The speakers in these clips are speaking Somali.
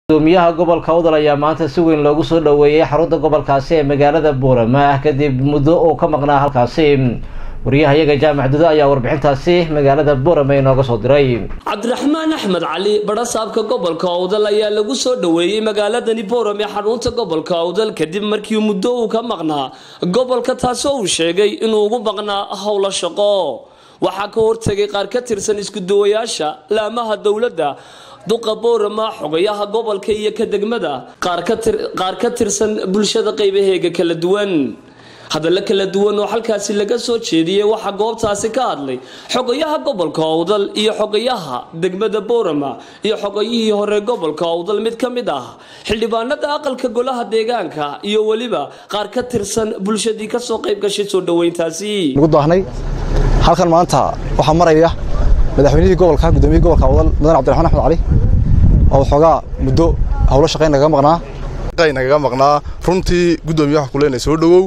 gudoomiyaha gobolka udal ayaa maanta si weyn loogu soo dhoweeyey xarunta gobolkaasi ee magaalada buurama kadib muddo uu ka maqnaa halkaasi wariyahayaga jaamac dudo ayaa warbixintaasi magaalada buurama inooga soo diray cabdiraxmaan axmed cali badhasaabka gobolka owdal ayaa lagu soo dhoweeyey magaaladani booram ee xarunta gobolka owdal kadib markii muddo uu ka maqnaa gobolka taasoo uu sheegay inuu ugu maqnaa howlo shaqo waxaa ka hortegay qaar ka tirsan iskuduwayaasha laamaha dowladda duqa boorama xogayaha gobolka iyo ka degmada qaar ka tirsan bulshada qaybaheega kala duwan hadallo kala duwan oo halkaasi laga soo jeediyey waxaa goobtaasi ka hadlay xogayaha gobolka owdal iyo xogayaha degmada boorama iyo xogayihii hore gobolka owdal mid ka mid ah xildhibaanada aqalka golaha deegaanka iyo weliba qaar ka tirsan bulshadii kasoo qayb gashay soo dhoweyntaasi halkan maanta waxaa maraya madaxweynihii gobolka gudoomiyihii gobolka wadal mudan cabdiraxmaan axmed cali oo xoogaa muddo howlo shaqayn nagaga maqnaa nagaga maqnaa runtii gudoomiye waxa kuleenay soo dhowow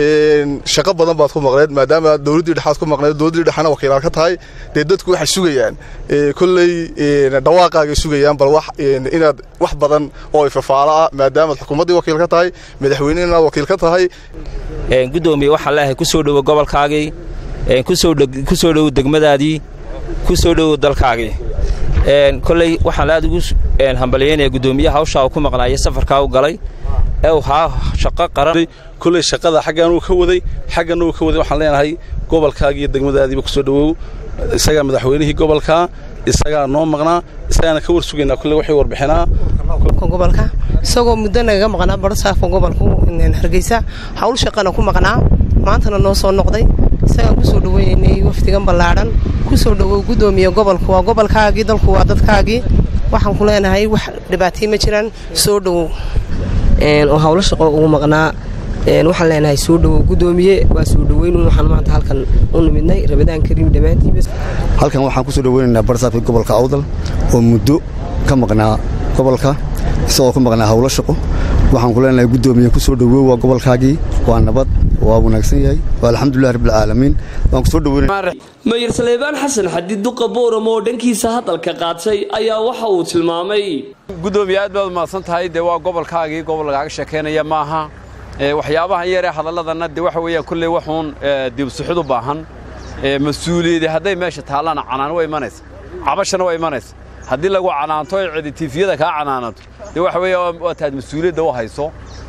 shaqo badan baad ku maqneed maadaama dowladdii dhexaad ku maqneed dowladdii dhexana wakiilaad ka tahay dee dadku waxay sugayaan kolley dhawaaqaagay sugayaan bal wax inaad wax badan oo ifafaalo ah maadaamaad xukuumaddii wakiil ka tahay madaxweyne inaad wakiil ka tahay gudoomiye waxaa leeyahay ku soo dhowo gobolkaagii ku soo dhowo degmadaadii ku soo dhowo dalkaagii kolley waxaan aad ugu hambalyaynaya gudoomiyaha hawshaa uu ku maqnaayay safarkaa u galay ee uu haa shaqo qaran kolley shaqada xaggan uu ka waday xagganna uu ka waday waxaan leenahay gobolkaagii iyo degmadaadiiba kusoo dhowow isagaa madaxweynihii gobolka isagaa noo maqnaa isagaana ka war sugaynaa kolley waxay warbixinaa gobolka isagoo muddo nagaga maqnaa barasaafka gobolku hargeysa hawl shaqana ku maqnaa maantana noo soo noqday isagaan kusoo dhoweynay wafdigan ballaadhan kusoo dhowow gudoomiye gobolku waa gobolkaagii dalku waa dadkaagii waxaan ku leenahay wax dhibaatay ma jiraan soo dhowow oo hawlo shaqo ugu maqnaa waxaan leenahay soo dhowow gudoomiye waa soo dhoweyn waxaan maanta halkan u nimidnay rabadaan kariim dhammaantiiba halkan waxaan kusoo dhoweynaynaa barasaafkii gobolka awdal oo muddo ka maqnaa gobolka isagoo ka maqnaa hawlo shaqo waxaan ku leenahay gudoomiye kusoo dhowow waa gobolkaagii waa nabad waa wanaagsan yahay waa alxamdulilah rabbilcaalamiin waan kusoo dhoweynay mayor saleebaan xasan xadid duqa booram oo dhankiisa hadalka qaatay ayaa waxa uu tilmaamay gudoomiye aad baad umahadsan tahay dee waa gobolkaagii gobol lagaaga sheekaynaya maaha waxyaabahan yaree hadalladanna dee waxa weeyaan kolley waxuun dibsuxud u baahan mas-uuliyadi hadday meesha taallana canaan waa imanaysa cabashana waa imanaysa haddii lagu canaanto ee ceditifiyada kaa canaanato dee waxa weeya waa taad mas-uuliyadda u hayso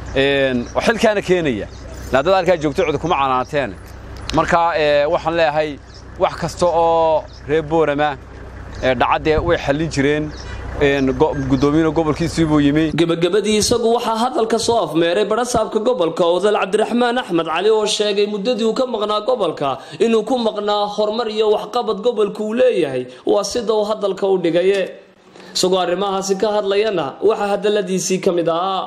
oo xilkaana keenaya laadada halkaa joogto codi kuma canaanteen marka waxaan leeyahay wax kasta oo reer boorama dhacaddee way xallin jireen gudoomiyiina gobolkiisii buu yimi gebagabadii isagu waxaa hadalka soo afmeeray badhasaabka gobolka odal cabdiraxmaan axmed cali oo sheegay muddadii uu ka maqnaa gobolka inuu ku maqnaa horumar iyo waxqabad gobolka uu leeyahay waa sida uu hadalka u dhigaye isagoo arrimahaasi ka hadlayana waxaa hadalladiisii ka mid ahaa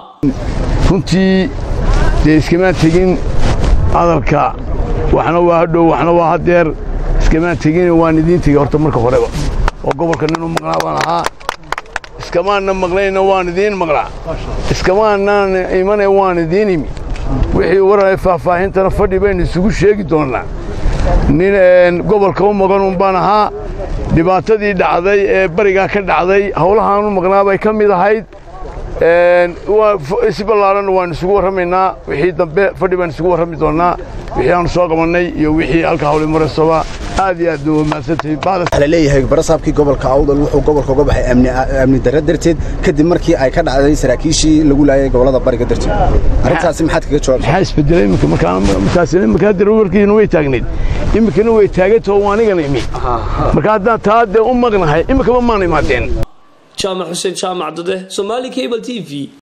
runtii dee iskamaan tegin hadalka waxna waa hadhow waxna waa hadeer iskamaan tegin waan idiin tegey horta marka horeba oo gobolka ninuu maqnaa baan ahaa iskamaanna maqnayna waan idiin maqnaa iskamaanaan imana waan idiin imi wixii waraya faahfaahintana fadhi baynu isugu sheegi doonnaa nin gobolka u maqanun baan ahaa dhibaatadii dhacday ee barigaa ka dhacday howlahaanu maqnaa bay ka mid ahayd si ballaaranna waan isugu warramaynaa wixii dambe fadhi baan isugu warrami doonnaa wixii aanu soo qabannay iyo wixii halka hawli maraysoba aad iyo aad la leeyahay barasaabkii gobolka awdal wuxuu gobolka uga baxay amni darro darteed kadib markii ay ka dhacday saraakiishii lagu laayay gobollada bariga darteed arrintaasi maxaad kaga jawaabtaa maxaa isbedelay iminka markaasina iminka hadda warkiina way taagnayd iminkana way taagantao anigana imi marka haddaan taa dee u maqnahay iminkaba maana imaadeen jaamac xuseen jaamac dade somaali cable t v